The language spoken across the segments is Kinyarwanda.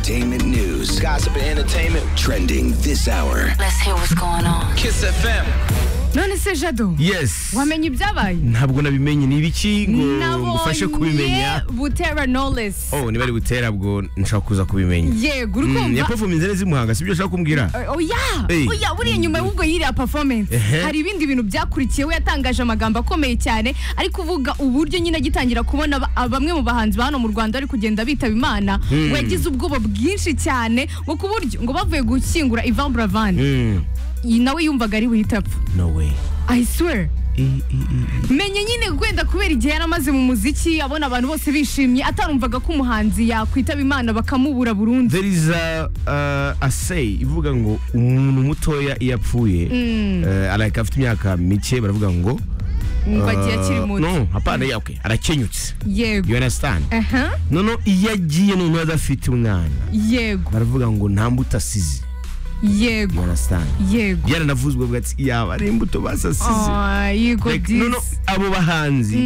entertainment news, gossip and entertainment trending this hour. Let's hear what's going on. Kiss FM. none se jado yes wamenye ibyabaye ntabwo nabimenye ni ibiki ngo ngufashe kubimenya butera knowless oh niba ari butera bwo nshaka kuza kubimenya yego uri Mm, kumva yapafuminze neza imuhanga sibyo ushaka kumbwira oya Hey. oya buriya nyuma y'ubwo yiriya performance Ehe. hari ibindi bintu byakurikiyeho yatangaje amagambo akomeye cyane ari kuvuga uburyo nyine agitangira kubona ba- ah, bamwe mu bahanzi ba hano mu rwanda bari kugenda bitaba imana ngo yagize ubwoba bwinshi cyane ngo ku buryo ngo bavuye gushyingura ivan buravan Mm, nawe yumvaga ari buhite apfa no way i swear I- i- i- menye nyine wenda kubera igihe yari amaze mu muziki abona abantu bose bishimye atarumvaga ko umuhanzi yakwitaba imana bakamubura burundu there is a, uh, a say ivuga ngo umuntu mutoya iyo apfuye eh, like afite imyaka mike baravuga ngo ngo agiye uh, akiri muto no hapana yeah, okay arakenyutse you yego understand aha noneho iyo agiye noneho adafite umwana yego baravuga ngo nta mbuto asize you yego understand yego byaranavuzwe bwa ati yaba ari imbuto basasize Ah, yego like, disi. no, no, abo bahanzi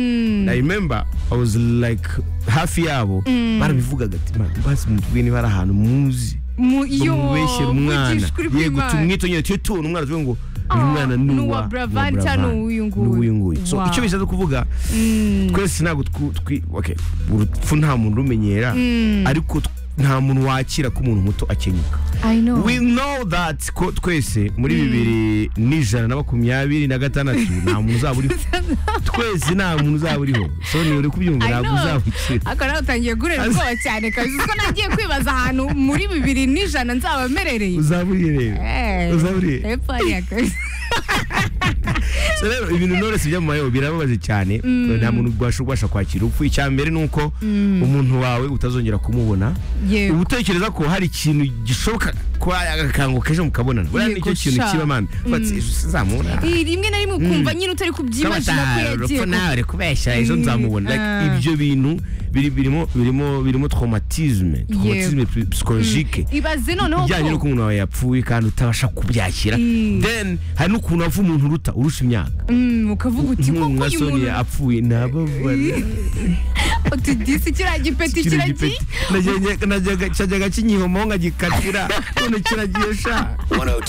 i remember i was like hafi yabo barabivugaga ati "Man, basi mutubwire niba ari ahantu muzi Mu- yo, mubeshyera umwana vugishwa uri yego kwimana. tumwitonyere tujye tubona umwana tuvuge ngo uyu Ah, mwana ni ni uwa uwa Bravani cyangwa ni uw'uyu nguyu. nguyu so Wow. icyo bishatse kuvuga twese ntabwo twu- twi okay urupfu nta muntu rumenyera ariko tw- nta muntu wakira ko umuntu muto akenyuka I know. we know that ko twese muri bibiri n'ijana na makumyabiri na gatandatu nta muntu uzaba uriho twese nta muntu uzaba uriho so ni uri kubyumva I ntabwo know. uzaba ukira ariko nawe utangiye guhurira Az- ubwoba cyane kabisa kuko nagiye kwibaza ahantu muri bibiri n'ijana nzaba mererewe uzaba uriye rero Eh, uzaba uriye hepfo hariya kabisa. So rero ibintu knowless byo mu mayo birababaje cyane nta muntu ubasha ubasha kwakira urupfu icya mbere ni uko umuntu wawe utazongera kumubona Yego. uba utekereza ko hari ikintu gishoboka kuba agakanguka ejo mukabonana buriya Yego nicyo kintu sha. kiba mani bati ejo sinzamubona Eh, rimwe na rimwe ukumva nyine utari kubyimagina ko yagiye urupfu kuko nawe uri kubeshya ejo nzamubona Like, Ah. ibyo bintu biri- birimo birimo birimo traumatisme traumatisme psychologique ibaze noneho bijyanye n'uko ko umuntu wawe yapfuye kandi utabasha kubyakira Mm. then hari n'ukuntu apfa umuntu uruta urusha imyaka Mm, ukavuga uti koko nka uyu soni muntu apfuye ntababara utudisi kiriya gipeti Kino kiragiye gipeti. Najyaga- najyaga- cyajyaga kinyihomaho nkagikatira none kiragiye sha 102.